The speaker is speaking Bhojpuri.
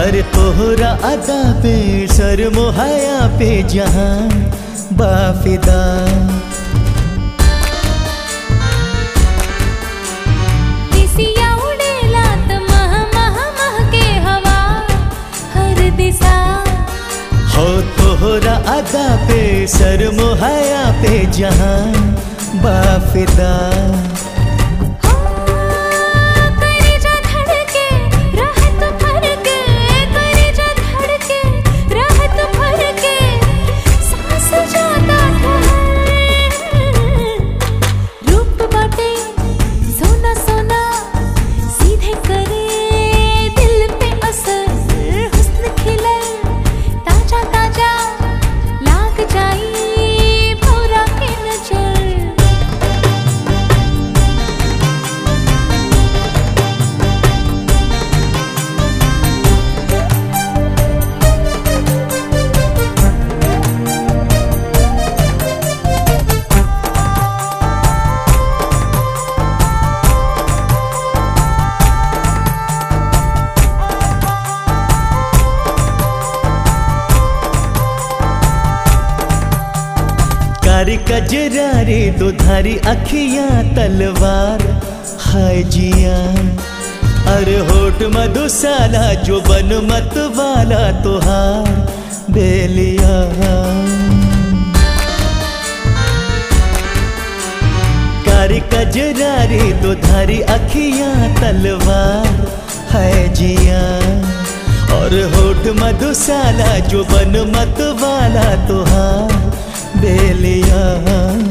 अरे तोहरा अदा पे सर मोहया पे जहां बाफिदा दिसिया उडेला त मह मह मह के हवा हर दिशा हो तोहरा अदा पे सर मोहया पे जहां बाफिदा हो कलेजा धड़के रहत फरके कलेजा धड़के रहत फरके सांस जाता ठहर रूप बाटे सोना सोना सीधे करे दिल पे असर हुस्न खिले ताजा ताजा लाग जाई भौरा के नजर कारी कजरारी दुधारी अखियां तलवार हाय जिया अरे होठ मधुशाला जो बन मत वाला तुहार बेलिया कारी कजरारी दुधारी अखियां तलवार है जिया और होठ मधुशाला जो बन मत वाला तुहार बेलिया